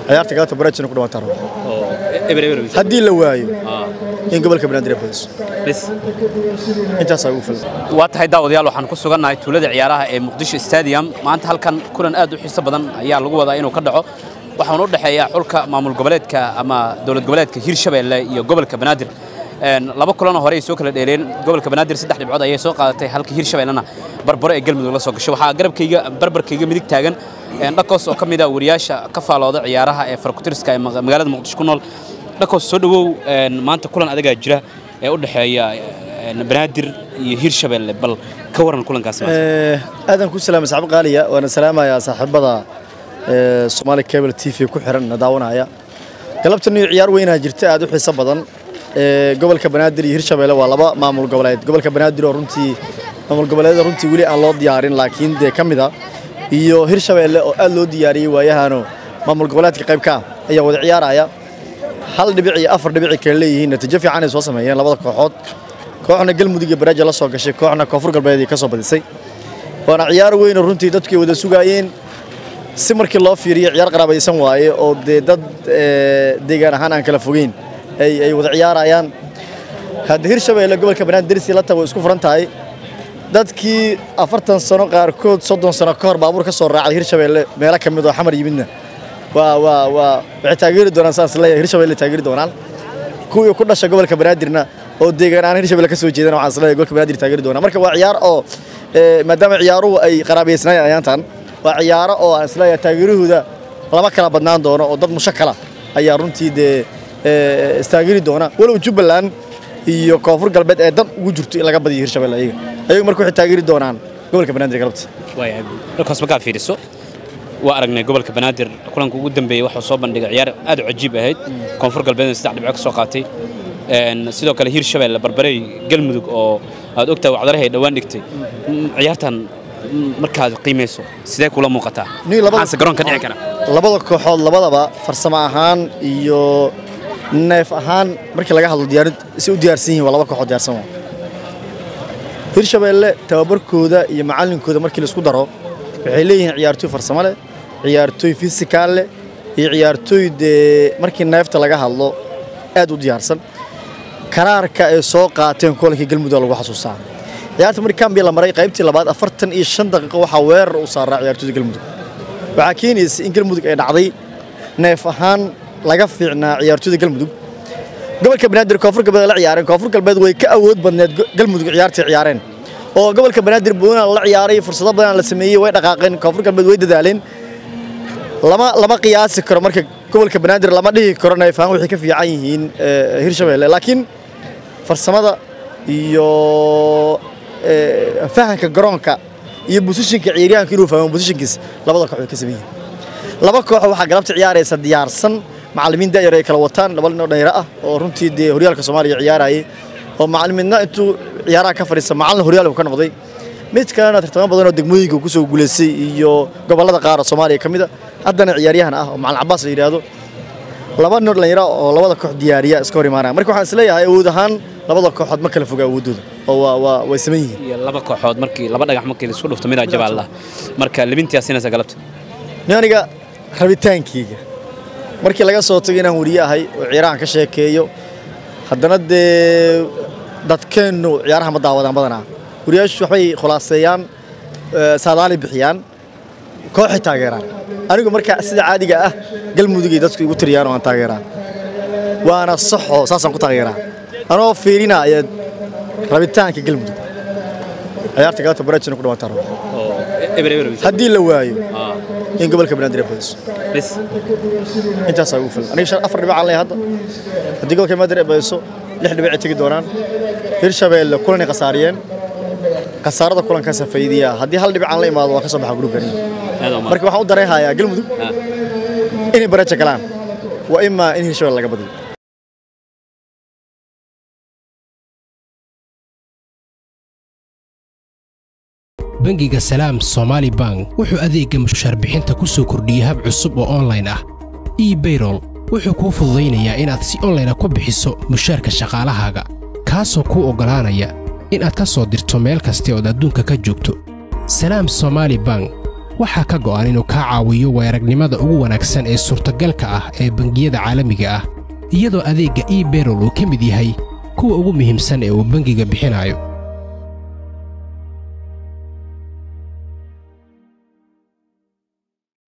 ciyaarta galabta baraajina ku dhawaataan rabo oo eber eber bis haddii la waayo ah in gobolka banaadir ay badiso bis intaasaa ugu filan waa tahay daawadayaal waxaan ku sugannahay tuulada ciyaaraha ee muqdisho stadium maanta halkan kulan aad u xiiso badan ayaa lagu wadaa inuu ka dhaco waxaana u dhexeeya xulka maamul goboleedka ama dowlad goboleedka hirshabeelle iyo gobolka banaadir Een, laba kulanoo hore ay soo kala dheeleen gobolka banaadir saddex dhibcood ayay soo qaadatay halka hirshabeellena barbaro ee galmudug la soo gashay waxaa garabkayga barbarkayga midig taagan een, dhakos oo ka mid ah wariyaasha ka faalooda ciyaaraha ee farakutiriska ee maga- magaalada muqdisho ku nool dhakos soo dhawow een, maanta kulan adagaa jira ee u dhexeeya een, banaadir iyo hirshabeelle bal ka waran kulankaas maanta. aadan ku salaamay saxaab qaaliya waana salaamayaa saaxiibada ee, Somali Cable TV ku xiran na daawanaya galabtan iyo ciyaar weynaa jirta aad u xiiso badan ee, gobolka banaadir iyo hirshabeelle waa laba maamul goboleed gobolka banaadir oo runtii maamul goboleed runtii weli aan loo diyaarin laakiin dee ka mid ah iyo hirshabeelle oo aad loo diyaariyey waayahano maamul goboleedka qayb ka ah ayaa wada ciyaaraya hal dhibic iyo afar dhibic ay kala leeyihiin natiijo fiican ay soo sameeyeen labada kooxood kooxna galmudug iyo baraaja la soo gashay kooxna koonfur galbeed ay ka soo badisay waana ciyaar weyn oo runtii dadku ay wada sugaayeen si markii loo fiiriyo ciyaar qaraabaysan waaye oo dee dad ee, deegaan ahaan aan kala fogeyn ay ay wada ciyaarayaan hadda hirshabeelle gobolka banaadir dersi la tago isku furan tahay dadkii afartan sano qaarkood soddon sano ka hor baabuur ka soo raacay hirshabeelle meelo ka mid oo xamar yimidna waa waa waa waxay taageeri doonaan saas leeyahay hirshabeelle taageeri doonaan kuwii ku dhashay gobolka banaadirna oo deegaan aan hirshabeelle ka soo jeedana waxaan isleeyahay gobolka banaadir taageeri doonaa marka waa ciyaar oo ee, maadaama ciyaaruhu ay qaraabaysnaayeen ayaantan waa ciyaaro oo aan isleeyahay taageerahooda lama kala badnaan doono oo dad musho kala ayaa runtii dee ee, istaageeri doona walow jubbaland iyo koonfur galbeed ee dan ugu jirto in laga badiyo hirshabeelle ayaga ayagu marka waxay taageeri doonaan gobolka banaadir galabta waayahay halkaas markaa fiiriso waa aragnay gobolka banaadir kulanka ugu dambeeyey waxuu soo bandhigay ciyaar aad u cajiib ahayd koonfur galbeedna saddex dhibco ka soo qaatay Een, sidoo kale hirshabeelle barbarey galmudug oo aad ogtahay wacdarahay ay dhowaan dhigtay Mm, ciyaartan mm, markaad qiimayso sidee kula muuqataa Nin labada- maxaase garoonka dhici kara labada kooxood labadaba farsamo ahaan iyo neef ahaan markii laga hadlo diyaarid si u diyaarsan yihiin waa laba kooxood diyaarsan waa hirshabeelle tababarkooda iyo macallinkooda markii la isku daro waxay leeyihiin ciyaartooy farsamo leh ciyaartooy fisikaal leh iyo ciyaartooy dee markii neefta laga hadlo aad u diyaarsan karaarka ay soo qaateen kulankii galmudug lagu xasuustaa ciyaarta markii kambi la maray qaybtii labaad afartan iyo shan daqiiqo waxaa weerar u saaraa ciyaartooyda galmudug waxaa keenaysa in galmudug ay dhacday neef ahaan laga fiicnaa ciyaartooyda galmudug gobolka banaadir koonfur galbeed ay la ciyaareen koonfur galbeed way ka awood badneed go- galmudug ciyaartay ciyaareen oo gobolka banaadir buunan la ciyaaray fursado badan la sameeyey way dhaqaaqeen koonfur galbeed way dadaaleen lama lama qiyaasi karo marka gobolka banaadir lama dhihi karo neef ahaan waxay ka fiican yihiin eh, hirshabeelle laakiin farsamada iyo ee, fahanka garoonka iyo busishinka ciyaaryahanka inuu fahmo busishinkiis labada koox way ka sameeyeen laba koox waxaa galabta ciyaaraysa diyaarsan macallimiin da'yar ay kala wataan laba nin oo dhalinyaro ah oo runtii dee horyaalka soomaaliya ciyaarayay oo macallimiinna intuu ciyaaraha ka fadhiista macallin horyaalku ka noqday mid kalena tartamo badan oo degmooyinka ku soo guuleystay iyo gobollada qaar oo soomaaliya ka mid a haddana ciyaaryahan ah oo macallin cabaas la yidhaahdo laba nin oo dhalinyaro ah oo labada koox diyaariya iska hor imaanaya marka waxaan isleeyahay awood ahaan labada kooxood ma kala foga awoodooda oo waa waa way saman yihiin iyo laba kooxood markii laba dhagax markii la isku dhufto midaa jabaa allah marka libintiyaa siinaysa galabta Nin aniga rabitaankeyga markii laga soo tago inaan weriye ahay oo ciyaarahan ka sheekeeyo haddana dee dadkeennu ciyaaraha ma daawadaan badanaa weriyaashu waxbay khulaaseeyaan ee, saadaali bixiyaan kooxay taageeraan anigu marka sida caadiga ah galmudugay dadku igu tiriyaan oo aan taageeraa waana saxo saasaan ku taageeraa anoo fiirinaya rabitaanka galmudug ciyaarta galabta baraajina ku dhawaataan rabo oo eber eber bis haddii la waayo ah in gobolka banaadir ay badiso bis intaasaa ugu filan aniga shan afar dhibic aan leeyahay hadda haddii gobolka banaadir ay badiso lix dhibic ay tegi doonaan hirshabeelle kulanay khasaariyeen khasaarada kulankaasa faydiyaa haddii hal dhibic aan la imaado waa ka soo baxa gruubkani aad oo marka waxaan u dareenhayaa galmudug Ah. inay baraja galaan waa imaa in hirshabelle laga badiyo bangiga salaam somaali bank wuxuu adeegga mushaar bixinta ku soo kordhiyey hab cusub oo online ah ebayrol wuxuu kuu fududaynayaa inaad si online ah ku bixiso mushaarka shaqaalahaaga kaasoo kuu oggolaanaya inaad ka soo dirto meel kasta ood adduunka ka joogto salaam somaali bank waxaa ka go'an inuu kaa caawiyo weeragnimada ugu wanaagsan ee suurtagalka ah ee bangiyada caalamiga ah iyadoo adeegga ebayrol uu ka mid yahay kuwa ugu muhiimsan ee uu bangiga bixinayo